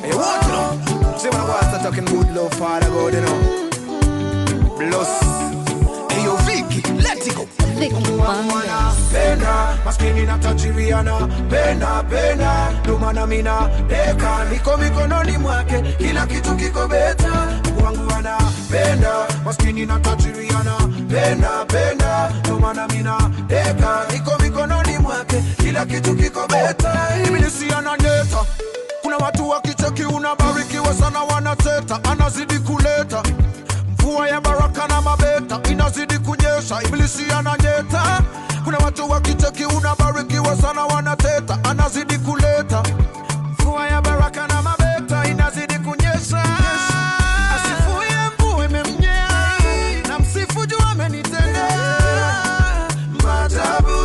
Hey, what you know? See when I was talking good love, Father God, you know. Plus, hey yo, Vicky, let it go. Vicky Wonders. penda maskini na tajiriana penda penda ndomana mina deka niko mikononi mwake kila kitu kiko beta wangu anapenda maskini na tajiriana penda penda ndomana mina deka niko mikononi mwake kila kitu kiko beta ibilisi ananyeta kuna watu wakicheki unabarikiwa sana wanateta anazidi kuleta mvua ya baraka na mabeta inazidi kunyesha ibilisi ananyeta kuna watu wakicheki unabarikiwa sana wanateta anazidi kuleta mvua ya baraka na mabeta inazidi kunyesha asifuye mvua imemnyea na msifu juu amenitendea maajabu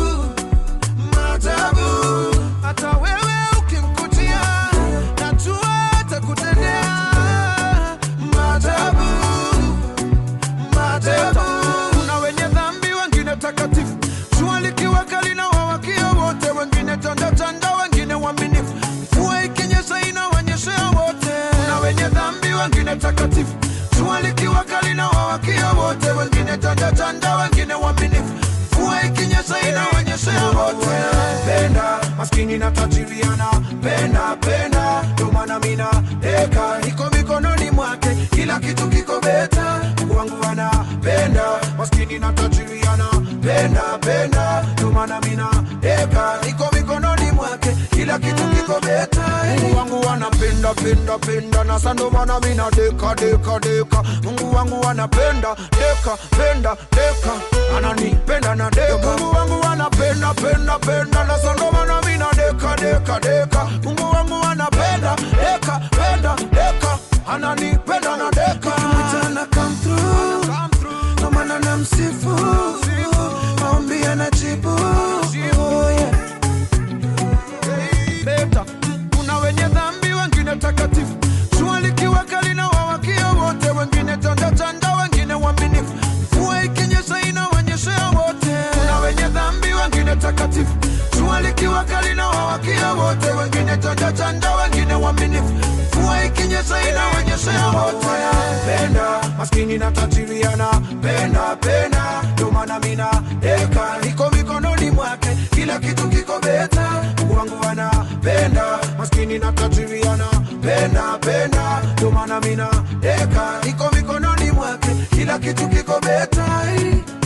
maajabu hata wewe ukimkutia najua atakutendea maajabu maajabu kuna wenye dhambi wengine takatifu jua likiwa kali na wawakia wote wengine tandatanda wengine waaminifu mvua ikinyesha inawanyeshea wote kuna wenye dhambi wengine takatifu jua likiwa kali na wawakia wote wengine tandatanda wengine waaminifu mvua ikinyesha inawanyeshea wote penda maskini na tajiriana penda penda ndomana mina deka iko mikononi mwake kila kitu kiko beta Mungu wangu anapenda maskini na tajiriana penda penda ndomana mina deka iko mikononi mwake kila kitu kiko beta Mungu wangu anapenda penda penda na sando mana mina deka deka deka Mungu wangu anapenda deka penda deka ananipenda na deka Mungu wangu anapenda penda penda na sando mana mina deka deka deka Mungu wangu anapenda deka penda deka ananipenda na deka Mchana come through, ndo maana namsifu, maombi anajibu. Oh, yeah. beta kuna wenye dhambi wengine takatifu jua likiwa kali na wawakia wote wengine tandatanda wengine waaminifu mvua ikinyesha inawanyeshea wote kuna wenye dhambi wengine takatifu jua likiwa kali na wawakia wote wengine tandatanda wengine waaminifu mvua ikinyesha inawanyeshea wote penda maskini na tajiriana penda penda ndio maana mina deka iko mikononi mwake kila kitu kiko beta Mungu wangu anapenda maskini na tajiriana penda penda ndio maana mina deka iko mikononi mwake kila kitu kiko beta